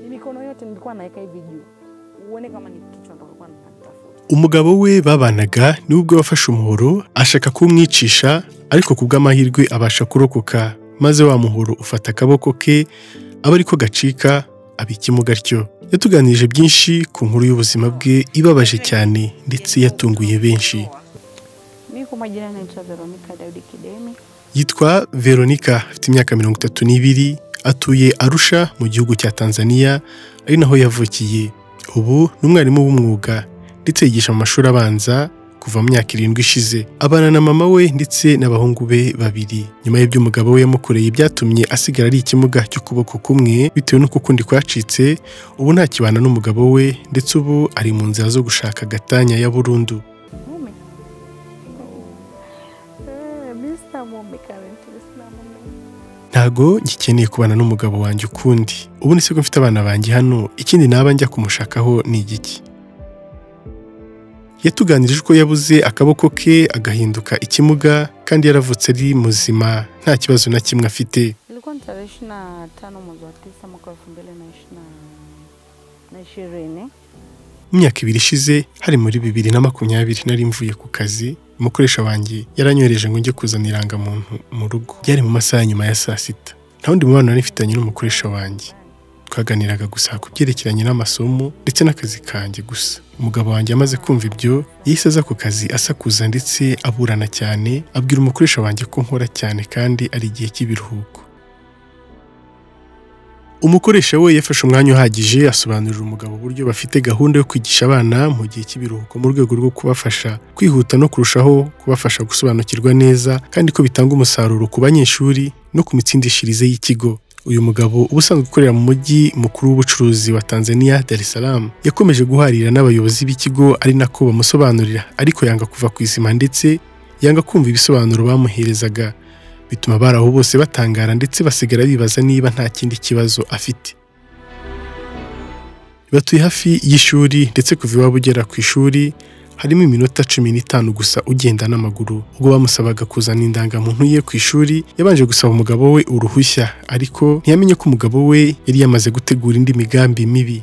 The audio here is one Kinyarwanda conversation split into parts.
mikono yote nilikuwa naweka hivi juu, uone kama ni kichwa ndo alikuwa anatafuta. umugabo we babanaga niwe ubwo wafashe umuhoro ashaka kumwicisha ariko ku bw'amahirwe abasha kurokoka maze wa muhoro ufata akaboko ke aba ariko gacika abika imugaryo yatuganirije byinshi ku nkuru y'ubuzima bwe ibabaje cyane ndetse yatunguye benshi Mimi kwa majina naitwa Veronica Daudi Kidemi, yitwa veronica afite imyaka mirongo itatu n'ibiri atuye arusha mu gihugu cya tanzania ari naho yavukiye ubu ni umwarimu w'umwuga ndetse yigisha mu mashuri abanza kuva mu myaka irindwi ishize abana na mama we ndetse n'abahungu be babiri nyuma y'ibyo umugabo we yamukoreye byatumye asigara ari ikimuga cy'ukuboko kumwe bitewe n'uko ukundi kwacitse ubu nta kibana n'umugabo we ndetse ubu ari mu nzira zo gushaka agatanya ya burundu mume Eh, mimi sina mume currently, sina mume. ntago ngikeneye kubana n'umugabo wanjye ukundi ubu ni siko mfite abana banjye hano ikindi naba njya kumushakaho ni igiki yatuganirije ko yabuze akaboko ke agahinduka ikimuga kandi yaravutse ari muzima nta kibazo na kimwe afite Ilikuwa ni tarehe ishirini na tano mwezi wa tisa mwaka wa elfu mbili na ishiri na ishirini. mu myaka ibiri ishize hari muri bibiri na makumyabiri nari mvuye ku kazi umukoresha wanjye yaranyohereje ngo njye kuzana irangamuntu mu rugo byari mu masaha ya nyuma ya saa sita nta wundi mubano nari mfitanye n'umukoresha wanjye twaganiraga gusa ku byerekeranye n'amasomo ndetse n'akazi kanjye gusa umugabo wanjye amaze kumva ibyo yahise aza ku kazi asakuza ndetse aburana cyane abwira umukoresha wanjye ko nkora cyane kandi ari igihe cy'ibiruhuko umukoresha we yafashe umwanya uhagije asobanurira umugabo uburyo bafite gahunda yo kwigisha abana mu gihe cy'ibiruhuko mu rwego rwo kubafasha kwihuta no kurushaho kubafasha gusobanukirwa neza kandi ko bitanga umusaruro ku banyeshuri no ku mitsindishirize y'ikigo uyu mugabo uba usanzwe ukorera mu mujyi mukuru w'ubucuruzi wa Tanzania Dar es Salaam yakomeje guharira n'abayobozi b'ikigo ari nako bamusobanurira ariko yanga kuva ku izima ndetse yanga kumva ibisobanuro bamuherezaga bituma abari aho bose batangara ndetse basigara bibaza niba nta kindi kibazo afite batuye hafi y'ishuri ndetse kuva iwabo ugera ku ishuri harimo iminota cumi n'itanu gusa ugenda n'amaguru ubwo bamusabaga kuzana indangamuntu ye ku ishuri yabanje gusaba umugabo we uruhushya ariko ntiyamenye ko umugabo we yari yamaze gutegura indi migambi mibi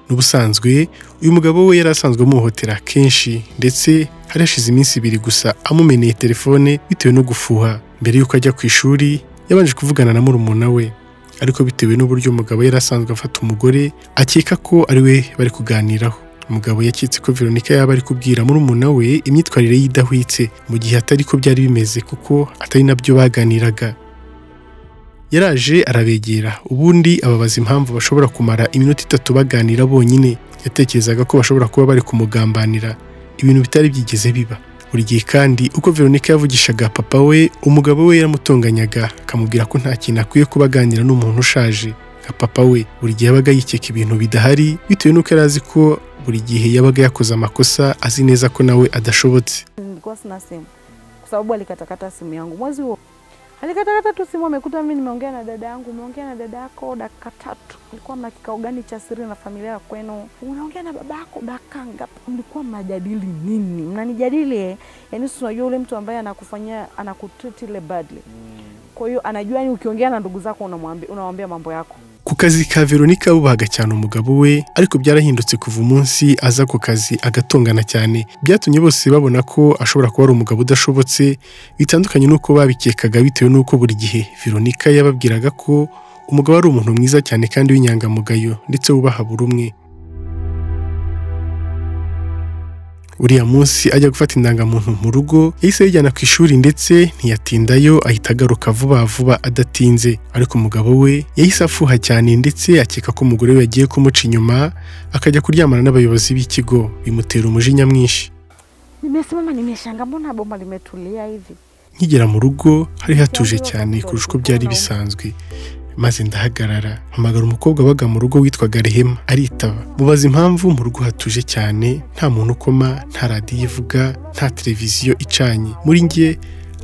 n'ubusanzwe uyu mugabo we yari asanzwe amuhohotera kenshi ndetse hari hashize iminsi ibiri gusa amumeneye telefone bitewe no gufuha mbere y'uko ajya ku ishuri yabanje kuvugana na murumuna we ariko bitewe n'uburyo umugabo yari asanzwe afata umugore akeka ko ari we bari kuganiraho umugabo yakitse ko veronika yaba ari kubwira murumuna we imyitwarire ye idahwitse mu gihe atari ko byari bimeze kuko atari nabyo baganiraga yaraje arabegera ubundi ababaza impamvu bashobora kumara iminota itatu baganira bonyine yatekerezaga ko bashobora kuba bari kumugambanira ibintu bitari byigeze biba buri gihe kandi uko veronika yavugishaga papa we umugabo we yaramutonganyaga akamubwira ko nta kintu akwiye kuba aganira n'umuntu ushaje nka papa we buri gihe yabaga yikeka ibintu bidahari bitewe n'uko yari azi ko buri gihe yabaga yakoze amakosa azi neza ko nawe adashobotse Nilikuwa sina simu kwa sababu alikatakata simu yangu mwezi huo, alikatakata tu simu, amekuta mimi nimeongea na dada yangu. Umeongea na dada yako dakika tatu, mlikuwa mna kikao gani cha siri na familia ya kwenu? Unaongea na baba yako dakika ngapi? Mlikuwa mnajadili nini? Mnanijadili eh? Yaani si unajua ule mtu ambaye anakufanyia anakutreat ile badly, kwa hiyo anajua yani ukiongea na ndugu zako unamwambia unawambia mambo yako ku kazi ka veronika bubahaga cyane umugabo we ariko byarahindutse kuva umunsi aza ku kazi agatongana cyane byatumye bose babona ko ashobora kuba ari umugabo udashobotse bitandukanye n'uko babikekaga bitewe n'uko buri gihe veronika yababwiraga ko umugabo ari umuntu mwiza cyane kandi w'inyangamugayo ndetse wubaha buri umwe uriya munsi ajya gufata indangamuntu mu rugo yahise ayijyana ku ishuri ndetse ntiyatindayo ahita agaruka vuba vuba adatinze ariko umugabo we yahise afuha cyane ndetse akeka ko umugore we yagiye kumuca inyuma akajya kuryamana n'abayobozi b'ikigo bimutera umujinya mwinshi nimesimama nimeshanga, mbona boma limetulia hivi. nkigera mu rugo hari hatuje cyane kurusha uko byari bisanzwe maze ndahagarara hamagara umukobwa wabaga mu rugo witwaga rehema aritaba mubaza impamvu mu rugo hatuje cyane nta muntu ukoma nta radiyo ivuga nta televiziyo icanye muri njye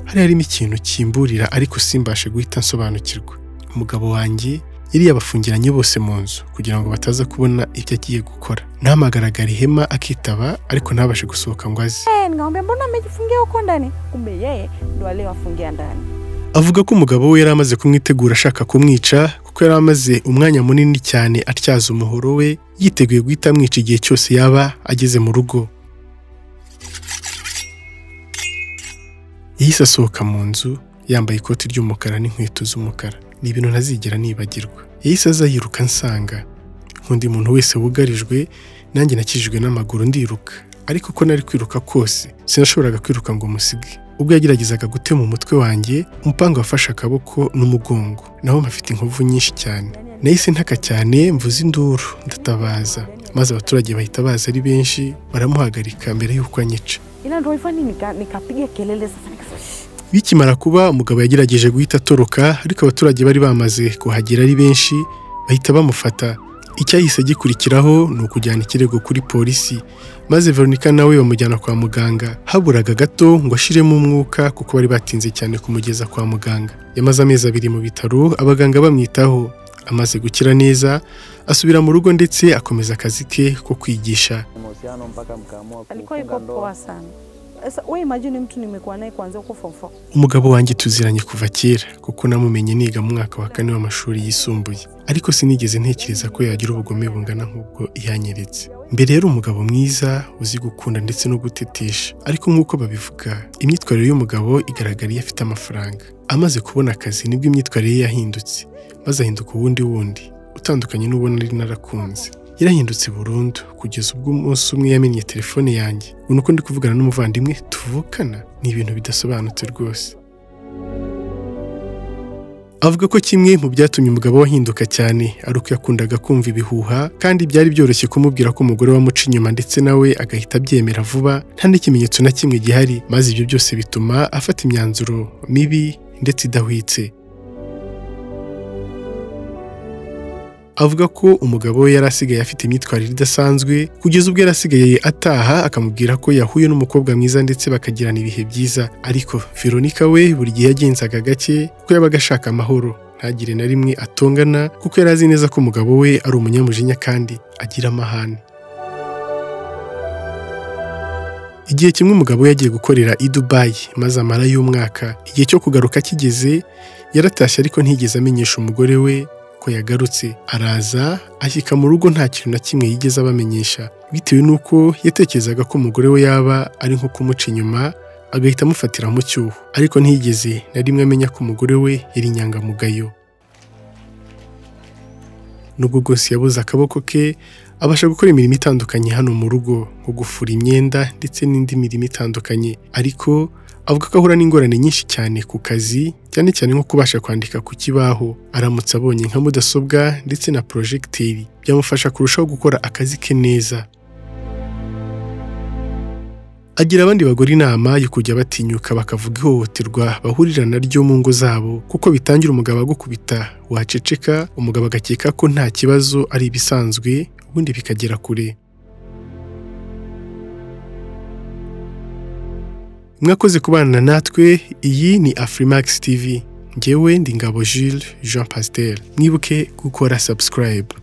hari harimo ikintu kimburira ariko simbashe guhita nsobanukirwa umugabo wanjye yari yabafungiranye bose mu nzu kugira ngo bataza kubona ibyo agiye gukora nahamagaraga rehema akitaba ariko ntabashe gusohoka ngo aze Eh, nikamwambia mbona amejifungia huko ndani, kumbe yeye ndo aliyewafungia ndani. avuga ko umugabo we yari amaze kumwitegura ashaka kumwica kuko yari amaze umwanya munini cyane atyaza umuhoro we yiteguye guhita amwica igihe cyose yaba ageze mu rugo yahise asohoka mu nzu yambaye ikoti ry'umukara n'inkweto z'umukara ni ibintu ntazigera nibagirwa yahise aza yiruka nsanga nk'undi muntu wese wugarijwe nanjye nakijijwe n'amaguru ndiruka ariko ko nari kwiruka kose sinashoboraga kwiruka ngo musige ubwo yageragezaga gutema umutwe wanjye umupanga wafashe akaboko n'umugongo naho mpafite inkovu nyinshi cyane nahise ntaka cyane mvuze induru ndatabaza maze abaturage bahita baza ari benshi baramuhagarika mbere y'uko anyica ila ndo ifani nika- nikapiga kelele sasa nikasema "Shh." bikimara kuba umugabo yagerageje guhita atoroka ariko abaturage bari bamaze kuhagera ari benshi bahita bamufata icyahise gikurikiraho ni ukujyana ikirego kuri polisi maze veronika nawe bamujyana kwa muganga haburaga gato ngo ashiremo umwuka kuko bari batinze cyane kumugeza kwa muganga yamaze amezi abiri mu bitaro abaganga bamwitaho amaze gukira neza asubira mu rugo ndetse akomeza akazi ke ko kwigisha mahusiano mpaka mkaamua alikuwa kufunga yuko ndoa. poa sana sasa we imagine mtu nimekuwa naye kuanzia huko form four. umugabo wanjye tuziranye kuva kera kuko namumenye niga mu mwaka wa kane w'amashuri yisumbuye ariko sinigeze ntekereza ko yagira ubugome bungana nk'ubwo yanyeretse mbere yari umugabo mwiza uzi gukunda ndetse no gutetesha ariko nk'uko babivuga imyitwarire y'umugabo igaragara iyo afite amafaranga amaze kubona akazi nibwo imyitwarire ye yahindutse maze ahinduka uwundi wundi utandukanye n'uwo nari narakunze yarahindutse burundu kugeza ubwo umunsi umwe yamenye telefone yanjye ubona uko ndi kuvugana n'umuvandimwe tuvukana ni ibintu bidasobanutse rwose avuga ko kimwe mu byatumye umugabo we ahinduka cyane ari uko yakundaga kumva ibihuha kandi byari byoroshye kumubwira ko umugore we amuca inyuma ndetse nawe agahita abyemera vuba nta n'ikimenyetso na kimwe gihari maze ibyo byose bituma afata imyanzuro mibi ndetse idahwitse avuga ko umugabo we yari asigaye afite imyitwarire idasanzwe kugeza ubwo yari asigaye ataha akamubwira ko yahuye n'umukobwa mwiza ndetse bakagirana ibihe byiza ariko veronika we buri gihe yagenzaga gake kuko yabaga ashaka amahoro ntagire na rimwe atongana kuko yari azi neza ko umugabo we ari umunyamujinya kandi agira amahane igihe kimwe umugabo we yagiye gukorera i Dubai maze amara y'umwaka igihe cyo kugaruka kigeze yaratashye ariko ntiyigeze amenyesha umugore we ko yagarutse araza ashyika mu rugo nta kintu na kimwe yigeze abamenyesha bitewe n'uko yatekerezaga ko umugore we yaba ari nko kumuca inyuma agahita amufatira mu cyuho ariko ntiyigeze na rimwe amenya ko umugore we yari inyangamugayo nubwo bwose yabuze akaboko ke abasha gukora imirimo itandukanye hano mu rugo nko gufura imyenda ndetse n'indi mirimo itandukanye ariko avuga ko ahura n'ingorane nyinshi cyane ku kazi cyane cyane nko kubasha kwandika ku kibaho aramutse abonye nka mudasobwa ndetse na porojegiteri byamufasha kurushaho gukora akazi ke neza agira abandi bagore inama yo kujya batinyuka bakavuga ihohoterwa bahurira naryo mu ngo zabo kuko bitangira umugabo agukubita waceceka umugabo agakeka ko nta kibazo ari ibisanzwe ubundi bikagera kure mwakoze kubana natwe iyi ni afrimax tv ngewe ndi ngabo Jules Jean Pasteur mwibuke gukora subscribe